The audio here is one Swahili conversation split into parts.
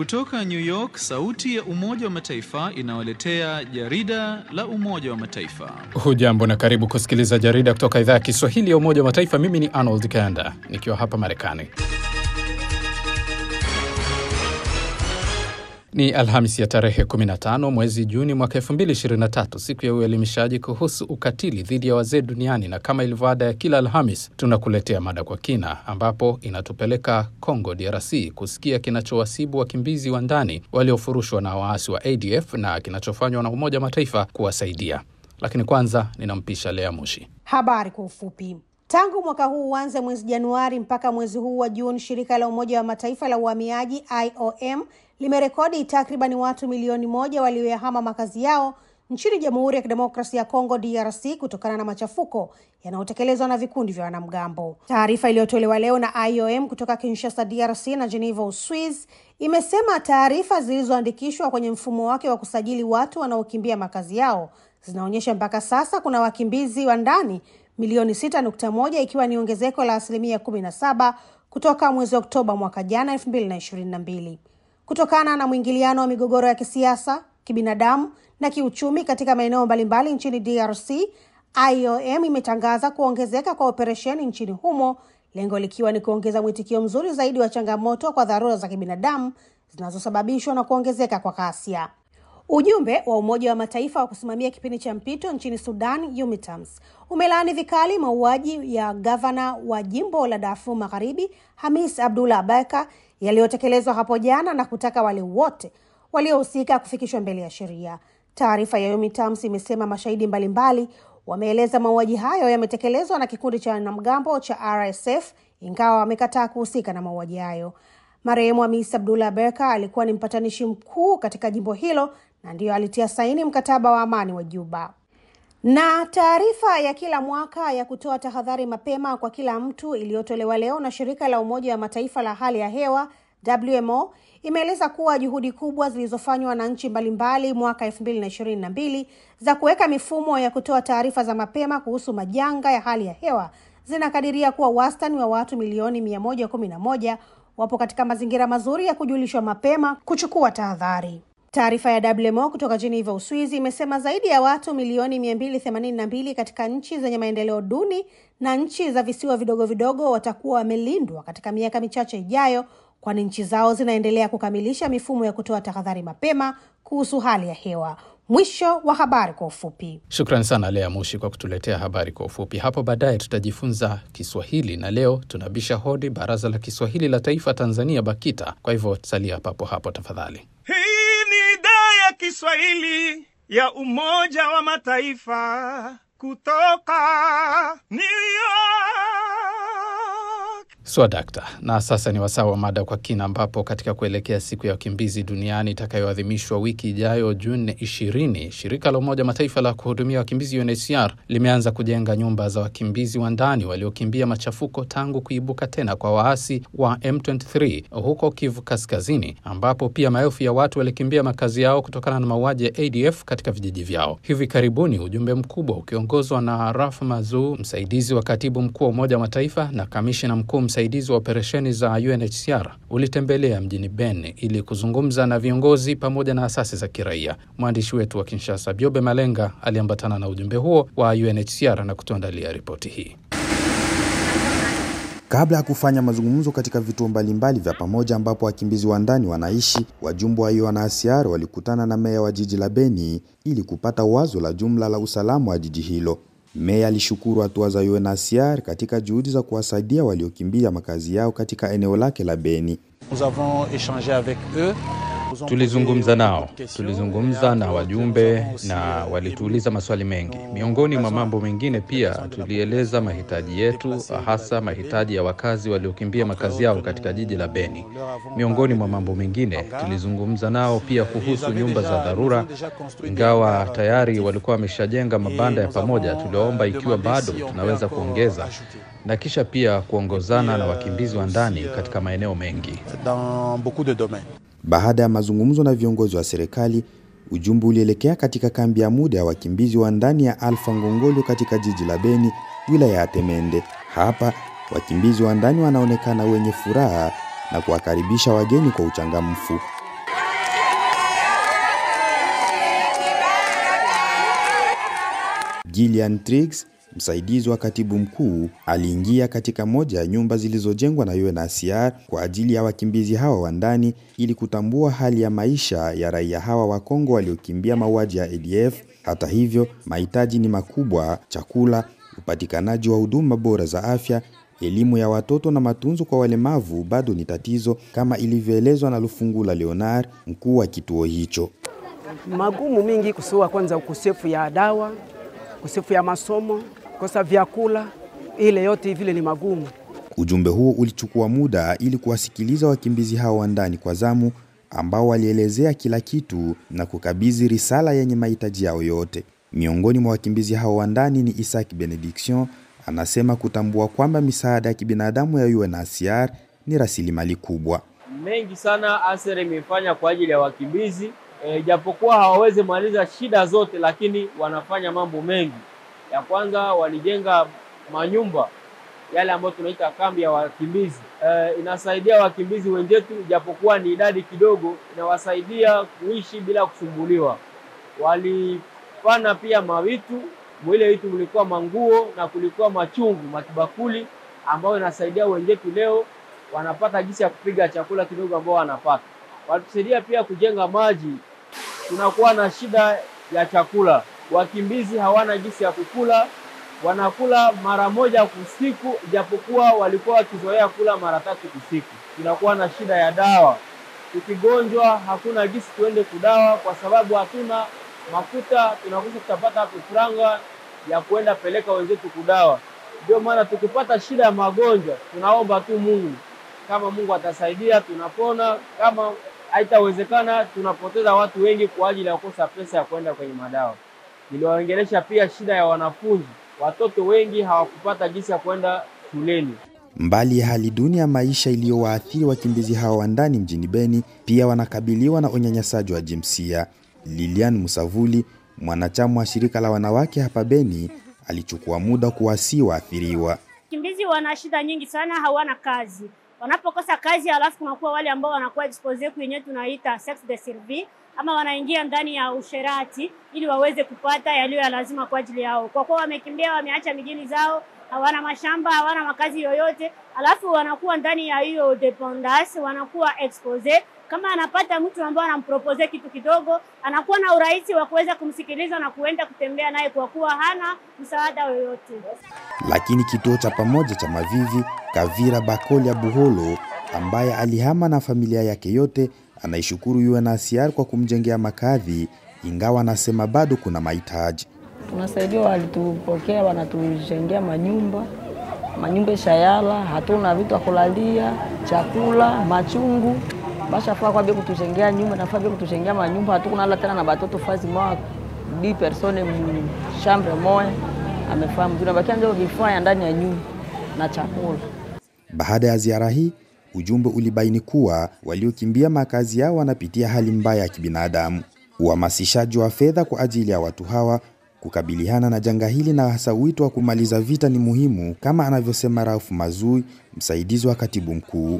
Kutoka New York, sauti ya Umoja wa Mataifa inawaletea jarida la Umoja wa Mataifa. Hujambo na karibu kusikiliza jarida kutoka idhaa ya Kiswahili ya Umoja wa Mataifa. Mimi ni Arnold Kanda nikiwa hapa Marekani. Ni Alhamisi ya tarehe 15 mwezi Juni mwaka 2023, siku ya uelimishaji kuhusu ukatili dhidi ya wazee duniani, na kama ilivyo ada ya kila Alhamis tunakuletea mada kwa kina, ambapo inatupeleka Congo DRC kusikia kinachowasibu wakimbizi wa ndani waliofurushwa na waasi wa ADF na kinachofanywa na Umoja wa Mataifa kuwasaidia. Lakini kwanza ninampisha Lea Mushi. Habari kwa ufupi. Tangu mwaka huu uanze mwezi Januari mpaka mwezi huu wa Juni, shirika la Umoja wa Mataifa la uhamiaji IOM limerekodi takribani watu milioni moja walioyahama makazi yao nchini Jamhuri ya Kidemokrasia ya Kongo DRC kutokana na machafuko yanayotekelezwa na vikundi vya wanamgambo. Taarifa iliyotolewa leo na IOM kutoka Kinshasa DRC na Geneva Uswiz imesema taarifa zilizoandikishwa kwenye mfumo wake wa kusajili watu wanaokimbia makazi yao zinaonyesha mpaka sasa kuna wakimbizi wa ndani milioni sita nukta moja ikiwa ni ongezeko la asilimia kumi na saba kutoka mwezi Oktoba mwaka jana elfu mbili na ishirini na mbili kutokana na mwingiliano wa migogoro ya kisiasa, kibinadamu na kiuchumi katika maeneo mbalimbali nchini DRC. IOM imetangaza kuongezeka kwa operesheni nchini humo, lengo likiwa ni kuongeza mwitikio mzuri zaidi wa changamoto kwa dharura za kibinadamu zinazosababishwa na kuongezeka kwa ghasia. Ujumbe wa Umoja wa Mataifa wa kusimamia kipindi cha mpito nchini Sudan, UMITAMS, umelaani vikali mauaji ya gavana wa jimbo la Darfur Magharibi, Hamis Abdullah Abaka, yaliyotekelezwa hapo jana na kutaka wale wote waliohusika kufikishwa mbele ya sheria. Taarifa ya UMITAMS imesema mashahidi mbalimbali wameeleza mauaji hayo yametekelezwa na kikundi cha wanamgambo cha RSF, ingawa wamekataa kuhusika na mauaji hayo. Marehemu Hamis Abdullah Abeka alikuwa ni mpatanishi mkuu katika jimbo hilo na ndiyo alitia saini mkataba wa amani wa Juba. Na taarifa ya kila mwaka ya kutoa tahadhari mapema kwa kila mtu iliyotolewa leo na shirika la Umoja wa Mataifa la hali ya hewa WMO imeeleza kuwa juhudi kubwa zilizofanywa na nchi mbalimbali mwaka elfu mbili na ishirini na mbili za kuweka mifumo ya kutoa taarifa za mapema kuhusu majanga ya hali ya hewa zinakadiria kuwa wastani wa watu milioni mia moja kumi na moja wapo katika mazingira mazuri ya kujulishwa mapema kuchukua tahadhari. Taarifa ya WMO kutoka Geneva, Uswizi imesema zaidi ya watu milioni 282 katika nchi zenye maendeleo duni na nchi za visiwa vidogo vidogo watakuwa wamelindwa katika miaka michache ijayo, kwani nchi zao zinaendelea kukamilisha mifumo ya kutoa tahadhari mapema kuhusu hali ya hewa. Mwisho wa habari kwa ufupi. Shukran sana Lea Mushi kwa kutuletea habari kwa ufupi. Hapo baadaye tutajifunza Kiswahili na leo tunabisha hodi Baraza la Kiswahili la Taifa Tanzania, BAKITA. Kwa hivyo salia papo hapo tafadhali. Hii ni idhaa ya Kiswahili ya Umoja wa Mataifa kutoka New York. Swadakta. Na sasa ni wasaa wa mada kwa kina, ambapo katika kuelekea siku ya wakimbizi duniani itakayoadhimishwa wiki ijayo Juni 20, shirika la Umoja Mataifa la kuhudumia wakimbizi UNHCR limeanza kujenga nyumba za wakimbizi wa ndani waliokimbia machafuko tangu kuibuka tena kwa waasi wa M23 huko Kivu Kaskazini, ambapo pia maelfu ya watu walikimbia makazi yao kutokana na mauaji ya ADF katika vijiji vyao. Hivi karibuni ujumbe mkubwa ukiongozwa na Raf Mazuu, msaidizi wa katibu mkuu wa Umoja wa Mataifa na kamishina mkuu msaidizi wa operesheni za UNHCR ulitembelea mjini Beni ili kuzungumza na viongozi pamoja na asasi za kiraia. Mwandishi wetu wa Kinshasa, Biobe Malenga, aliambatana na ujumbe huo wa UNHCR na kutuandalia ripoti hii. Kabla ya kufanya mazungumzo katika vituo mbalimbali vya pamoja ambapo wakimbizi wa ndani wanaishi, wajumbe wa UNHCR walikutana na meya wa jiji la Beni ili kupata wazo la jumla la usalama wa jiji hilo. Meya alishukuru hatua za UNHCR katika juhudi za kuwasaidia waliokimbia makazi yao katika eneo lake la Beni. Tulizungumza nao, tulizungumza na wajumbe na walituuliza maswali mengi. Miongoni mwa mambo mengine, pia tulieleza mahitaji yetu, hasa mahitaji ya wakazi waliokimbia makazi yao katika jiji la Beni. Miongoni mwa mambo mengine, tulizungumza nao pia kuhusu nyumba za dharura, ingawa tayari walikuwa wameshajenga mabanda ya pamoja. Tuliwaomba ikiwa bado tunaweza kuongeza na kisha pia kuongozana na wakimbizi wa ndani katika maeneo mengi. Baada ya mazungumzo na viongozi wa serikali, ujumbe ulielekea katika kambi ya muda ya wakimbizi wa ndani ya Alfa Ngongolo katika jiji la Beni, wilaya ya Temende. Hapa wakimbizi wa ndani wanaonekana wenye furaha na kuwakaribisha wageni kwa uchangamfu. Gillian Triggs, msaidizi wa katibu mkuu, aliingia katika moja ya nyumba zilizojengwa na UNHCR kwa ajili ya wakimbizi hawa wa ndani ili kutambua hali ya maisha ya raia hawa wa Kongo waliokimbia mauaji ya ADF. Hata hivyo, mahitaji ni makubwa: chakula, upatikanaji wa huduma bora za afya, elimu ya watoto na matunzo kwa walemavu bado ni tatizo, kama ilivyoelezwa na Lufungula Leonard, mkuu wa kituo hicho. Magumu mingi kusiwa, kwanza ukosefu ya dawa, ukosefu ya masomo, kosa vyakula, ile yote vile ni magumu. Ujumbe huo ulichukua muda ili kuwasikiliza wakimbizi hao wa ndani kwa zamu, ambao walielezea kila kitu na kukabidhi risala yenye mahitaji yao yote. Miongoni mwa wakimbizi hao wa ndani ni Isaac Benediction, anasema kutambua kwamba misaada ya kibinadamu ya UNHCR ni rasilimali kubwa. Mengi sana ASER imefanya kwa ajili ya wakimbizi e, japokuwa hawawezi maliza shida zote, lakini wanafanya mambo mengi. Ya kwanza walijenga manyumba yale ambayo tunaita kambi ya wakimbizi e, inasaidia wakimbizi wenzetu, japokuwa ni idadi kidogo, inawasaidia kuishi bila kusumbuliwa. Walipana pia mavitu mwile vitu kulikuwa manguo na kulikuwa machungu matibakuli, ambayo inasaidia wenzetu leo wanapata jinsi ya kupiga chakula kidogo ambao wanapata. Walitusaidia pia kujenga maji, tunakuwa na shida ya chakula, wakimbizi hawana jinsi ya kukula, wanakula mara moja kusiku, ijapokuwa walikuwa wakizoea kula mara tatu kusiku. Tunakuwa na shida ya dawa, tukigonjwa hakuna jinsi tuende kudawa kwa sababu hatuna mafuta, tunakosa tutapata hapo franga ya kuenda peleka wenzetu kudawa. Ndio maana tukipata shida ya magonjwa tunaomba tu Mungu, kama Mungu atasaidia tunapona, kama haitawezekana tunapoteza watu wengi kwa ajili ya kukosa pesa ya kwenda kwenye madawa. Niliwaongelesha pia shida ya wanafunzi, watoto wengi hawakupata jinsi ya kwenda shuleni. Mbali ya hali duni ya maisha iliyowaathiri wakimbizi hao wa ndani mjini Beni, pia wanakabiliwa na unyanyasaji wa jinsia. Lilian Musavuli, mwanachama wa shirika la wanawake hapa Beni, alichukua muda kuwasii waathiriwa. Wakimbizi wana shida nyingi sana, hawana kazi. Wanapokosa kazi, alafu kunakuwa wale ambao wanakuwa expose kwenye tunaita sex de service, ama wanaingia ndani ya usherati ili waweze kupata yaliyo ya lazima kwa ajili yao, kwa kuwa wamekimbia, wameacha mijini zao, hawana mashamba, hawana makazi yoyote, alafu wanakuwa ndani ya hiyo dependance, wanakuwa expose kama anapata mtu ambaye anampropose kitu kidogo, anakuwa na urahisi wa kuweza kumsikiliza na kuenda kutembea naye kwa kuwa hana msaada yoyote. Lakini kituo cha pamoja cha Mavivi, Kavira Bakolia Buholo, ambaye alihama na familia yake yote, anaishukuru UNHCR kwa kumjengea makazi, ingawa anasema bado kuna mahitaji. Tunasaidia, walitupokea, wanatujengea manyumba manyumba shayala, hatuna vitu vya kulalia, chakula, machungu bashafaa kwa bia kutujengea nyumba nafaa bia kutujengea manyumba hatukunala tena na batoto fazi moja di persone mshambre moya amefaa mzuri nabakia ndio vifaa ya ndani ya nyumba na chakula. Baada ya ziara hii, ujumbe ulibaini kuwa waliokimbia makazi yao wanapitia hali mbaya ya kibinadamu. Uhamasishaji wa fedha kwa ajili ya watu hawa kukabiliana na janga hili na hasa wito wa kumaliza vita ni muhimu, kama anavyosema Raufu Mazui, msaidizi wa katibu mkuu.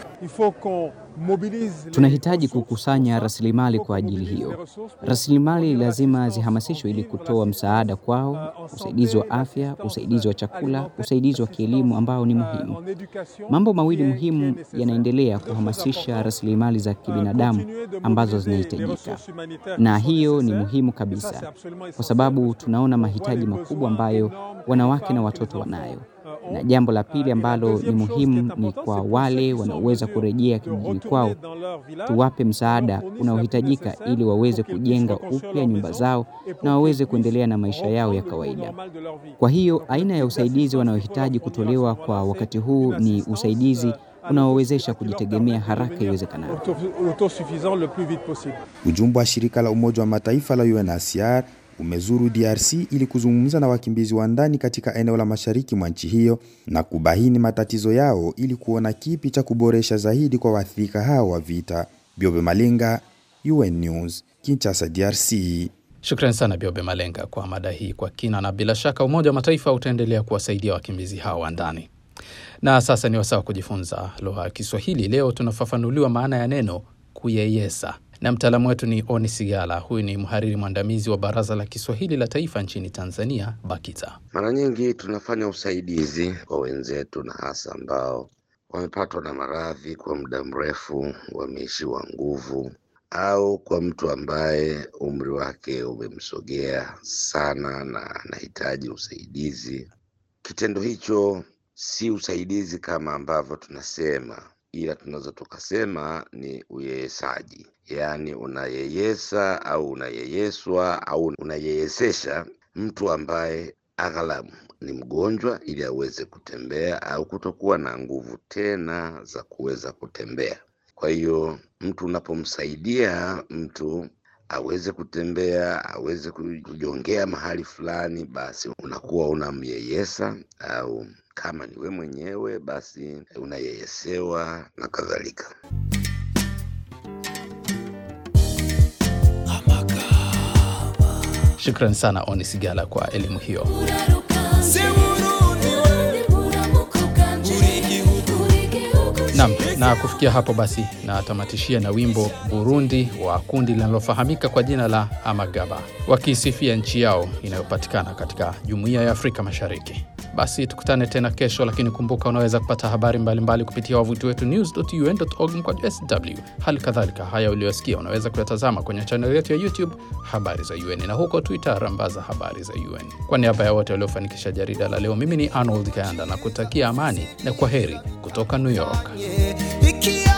Tunahitaji kukusanya rasilimali kwa ajili hiyo. Rasilimali lazima zihamasishwe ili kutoa msaada kwao, usaidizi wa afya, usaidizi wa chakula, usaidizi wa kielimu ambao ni muhimu. Mambo mawili muhimu yanaendelea kuhamasisha rasilimali za kibinadamu ambazo zinahitajika, na hiyo ni muhimu kabisa, kwa sababu tunaona mahitaji makubwa ambayo wanawake na watoto wanayo na jambo la pili ambalo ni muhimu ni kwa wale wanaoweza kurejea kijijini kwao, tuwape msaada unaohitajika ili waweze kujenga upya nyumba zao na waweze kuendelea na maisha yao ya kawaida. Kwa hiyo aina ya usaidizi wanaohitaji kutolewa kwa wakati huu ni usaidizi unaowezesha kujitegemea haraka iwezekanavyo. Ujumbe wa shirika la Umoja wa Mataifa la UNHCR umezuru DRC ili kuzungumza na wakimbizi wa ndani katika eneo la mashariki mwa nchi hiyo na kubaini matatizo yao ili kuona kipi cha kuboresha zaidi kwa waathirika hao wa vita. Biobe Malenga, UN News, Kinshasa, DRC. Shukrani sana Biobe Malenga kwa mada hii kwa kina, na bila shaka Umoja wa Mataifa utaendelea kuwasaidia wakimbizi hao wa ndani. Na sasa ni wasaa wa kujifunza lugha ya Kiswahili. Leo tunafafanuliwa maana ya neno kuyeyesa. na mtaalamu wetu ni Oni Sigala. Huyu ni mhariri mwandamizi wa Baraza la Kiswahili la Taifa nchini Tanzania, BAKITA. Mara nyingi tunafanya usaidizi kwa wenzetu na hasa ambao wamepatwa na maradhi kwa muda mrefu, wameishiwa nguvu, au kwa mtu ambaye umri wake umemsogea sana na anahitaji usaidizi. Kitendo hicho si usaidizi kama ambavyo tunasema, ila tunaweza tukasema ni uyeyesaji, yaani unayeyesa au unayeyeswa au unayeyesesha mtu ambaye aghalabu ni mgonjwa ili aweze kutembea au kutokuwa na nguvu tena za kuweza kutembea. Kwa hiyo mtu unapomsaidia mtu aweze kutembea, aweze kujongea mahali fulani, basi unakuwa unamyeyesa, au kama ni we mwenyewe, basi unayeyesewa na kadhalika. Shukran sana Oni Sigala kwa elimu hiyo. Nam, na kufikia hapo basi natamatishia na wimbo Burundi wa kundi linalofahamika kwa jina la Amagaba wakiisifia nchi yao inayopatikana katika Jumuiya ya Afrika Mashariki. Basi tukutane tena kesho, lakini kumbuka, unaweza kupata habari mbalimbali mbali kupitia wavuti wetu news.un.org mkwaju sw. Hali kadhalika haya uliyosikia unaweza kuyatazama kwenye chaneli yetu ya YouTube habari za UN na huko Twitter rambaza habari za UN. Kwa niaba ya wote waliofanikisha jarida la leo, mimi ni Arnold Kayanda na kutakia amani na kwa heri kutoka New York. Ikia